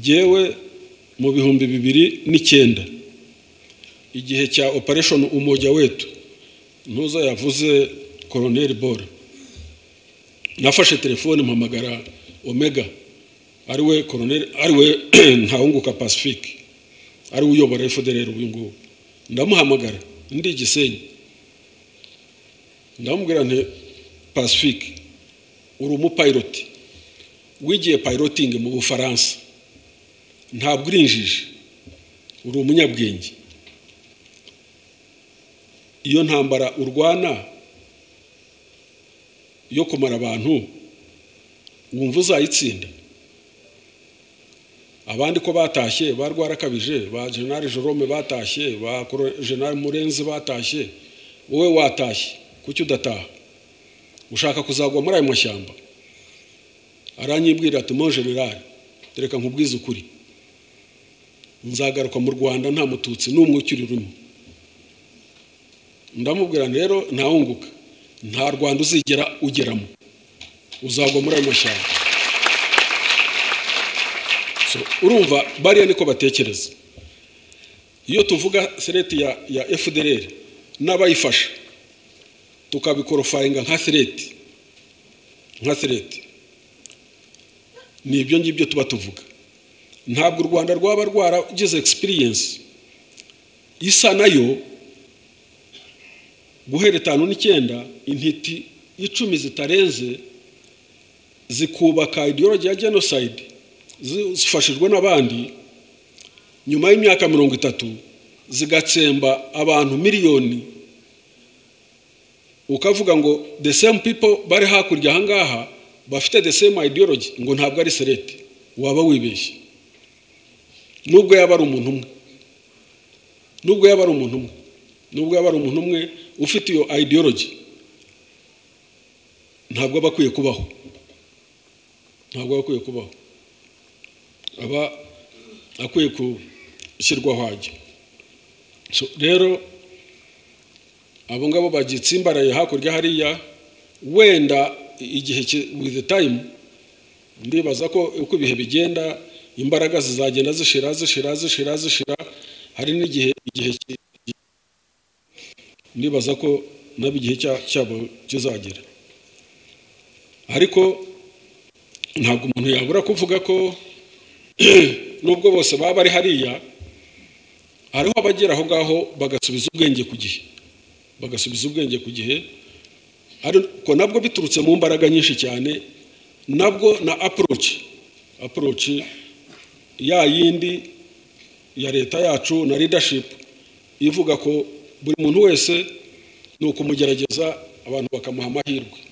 jyewe mu bihumbi bibiri n'icyenda igihe cya opereshoni umujya wetu ntuza yavuze koroneri bora nafashe telefone mpamagara omega ariwe koroneri ariwe ntawunguka pacifique ariwe uyobora efuderi uyu nguyu ndamuhamagara ndi igisenyi ndamubwira nti pacifique uri umupayiroti wigiye payirotingi mu bufaransa ntabwo urinjije uri umunyabwenge iyo ntambara urwana yo kumara abantu wumva uzayitsinda abandi ko batashye ba rwarakabije ba jenali Jerome batashye ba jenali murenzi batashye wowe watashye kuki udataha ushaka kuzagwa muri ayo mashyamba aranyibwira ati mo generali reka nkubwize ukuri nzagaruka mu rwanda nta mututsi n'umwe ukiri urimo ndamubwira rero ntawunguka nta rwanda uzigera ugeramo uzagwa muri ayo mashyamba urumva bariya niko batekereza iyo tuvuga sereti ya ya fdr n'abayifasha tukabikorofaringa nka sereti nka sereti ni ibyo ngibyo tuba tuvuga ntabwo u rwanda rwaba rwaragize egisipiriyensi isa nayo guhera itanu n'icyenda intiti icumi zitarenze zikubaka idiyorogi ya jenoside zifashijwe n'abandi nyuma y'imyaka mirongo itatu zigatsemba abantu miliyoni ukavuga ngo the same people bari hakurya ahangaha bafite the same ideology ngo ntabwo ari serete waba wibeshye nubwo yaba ari umuntu umwe nubwo yaba ari umuntu umwe nubwo yaba ari umuntu umwe ufite iyo ideology ntabwo aba akwiye kubaho ntabwo aba akwiye kubaho aba akwiye gushyirwaho ajya rero abo ngabo bagitsimbaraye hakurya hariya wenda igihe wizi tayimu ndibaza ko uko ibihe bigenda imbaraga zizagenda zishira zishira zishira zishira hari n'igihe igihe ndibaza ko nabo igihe cyabo kizagera ariko ntabwo umuntu yabura kuvuga ko nubwo bose baba bari hariya hariho abagera aho ngaho bagasubiza ubwenge ku gihe bagasubiza ubwenge ku gihe ariko nabwo biturutse mu mbaraga nyinshi cyane nabwo na aporoci aporoci ya yindi ya leta yacu na ridashipu ivuga ko buri muntu wese ni ukumugerageza abantu bakamuha amahirwe